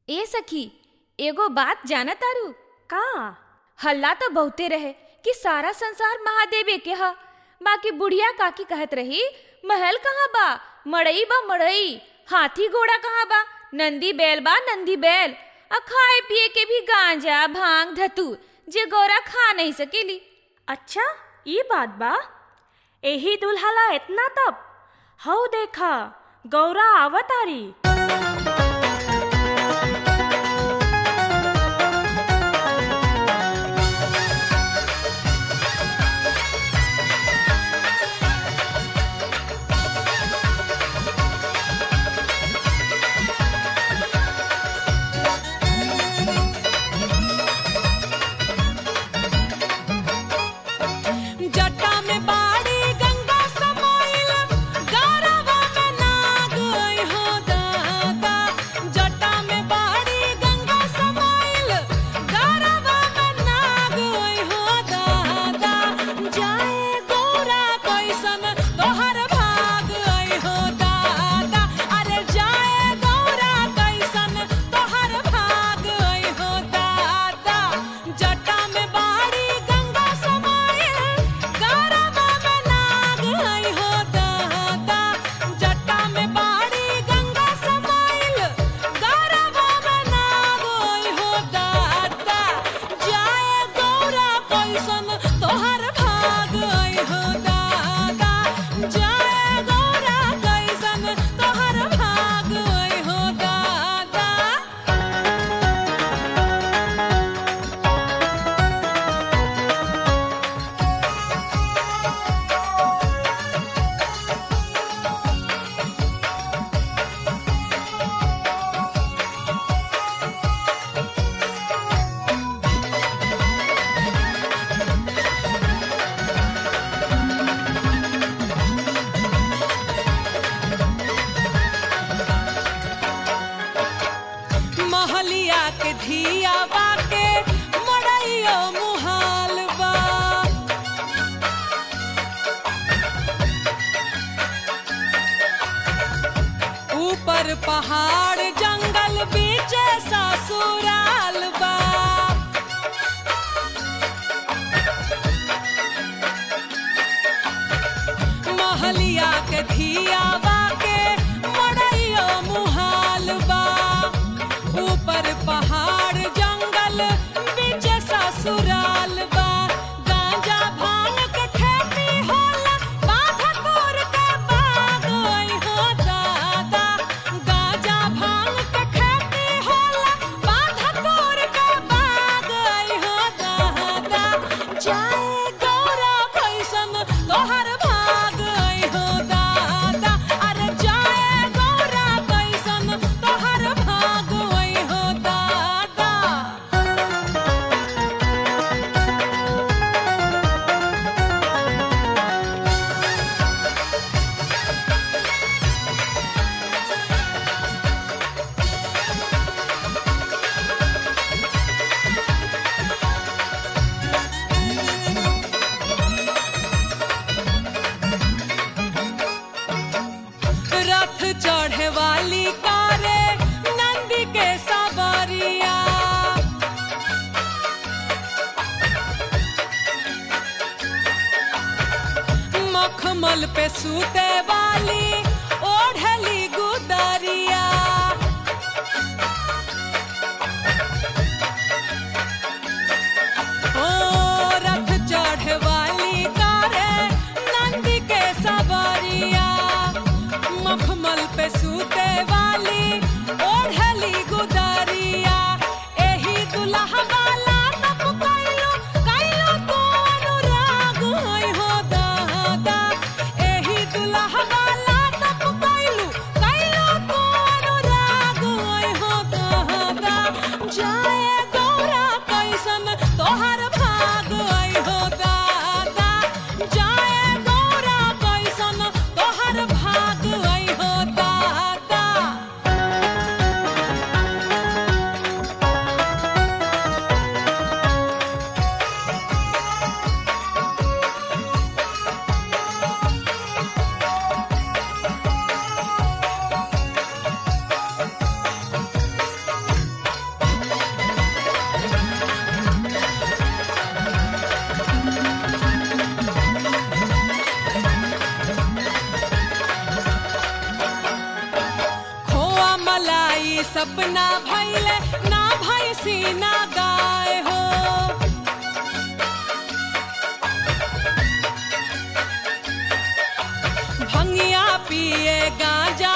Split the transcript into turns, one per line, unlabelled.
ए सखी एगो बात जाना तारू
का
हल्ला तो बहुते रहे कि सारा संसार महादेवे के ह बाकी बुढ़िया काकी कहत रही महल कहाँ बा मड़ई बा मड़ई हाथी घोड़ा कहाँ बा नंदी बैल बा नंदी बैल आ खाए पिए के भी गांजा भांग धतूर जे गौरा खा नहीं सकेली
अच्छा ये बात बा एही दुल्हला इतना तब हऊ देखा गौरा आवतारी
जटा में बाड़ी गंगा समाइल गारवा में नाग आई हो दादा जटा में बाड़ी गंगा समाइल गारवा में नाग आई हो दादा जाए गौरा कैसन तोहर भाग आई हो दादा अरे जाए गौरा कैसन तोहर भाग आई हो दादा जटा में बाड़ी गंगा समाइल गारवा में नाग आई हो दादा जटा में बाड़ी गंगा समाइल गारवा में नाग आई हो दादा जाए गौरा कैसन तोहर भाग आई हो दादा जाए गौरा कैसन तोहर भाग आई हो दादा महलिया के धिया बाके मड़ैयो मुहाल बा ऊपर पहाड़ जंगल बीच ससुराल बा महलिया के धिया बाके मड़ैयो मुहाल बा ऊपर पहाड़ जंगल बीच ससुराल बा गांजा भांग के खेती होला बाधा तोर के बाग आई हो दादा गांजा भांग के खेती होला बाधा तोर के बाग आई हो दादा जाए गौरा कैसन तोहर भाग आई हो दादा अरे जाए गौरा कैसन तोहर भाग आई हो दादा रथ चढ़े वाली कारे नंदी के सवारिया मखमल पे सूते वाली ओढ़ली गुदरिया ओ रथ चढ़े वाली कारे नंदी के सवारिया मखमल पे सूते वाली ओढ़ली गुदरिया एही दुल्हा वाला तप कैलो कैलो तो अनुराग होय हो दादा एही दुल्हा वाला तप कैलो कैलो तो अनुराग होय हो दादा जाए गौरा कैसन तोहर भाग आई हो दादा जाए गौरा कैसन तोहर भाग आई हो दादा ई सपना भैले ना भैसी ना गाय हो भंगिया पिए गांजा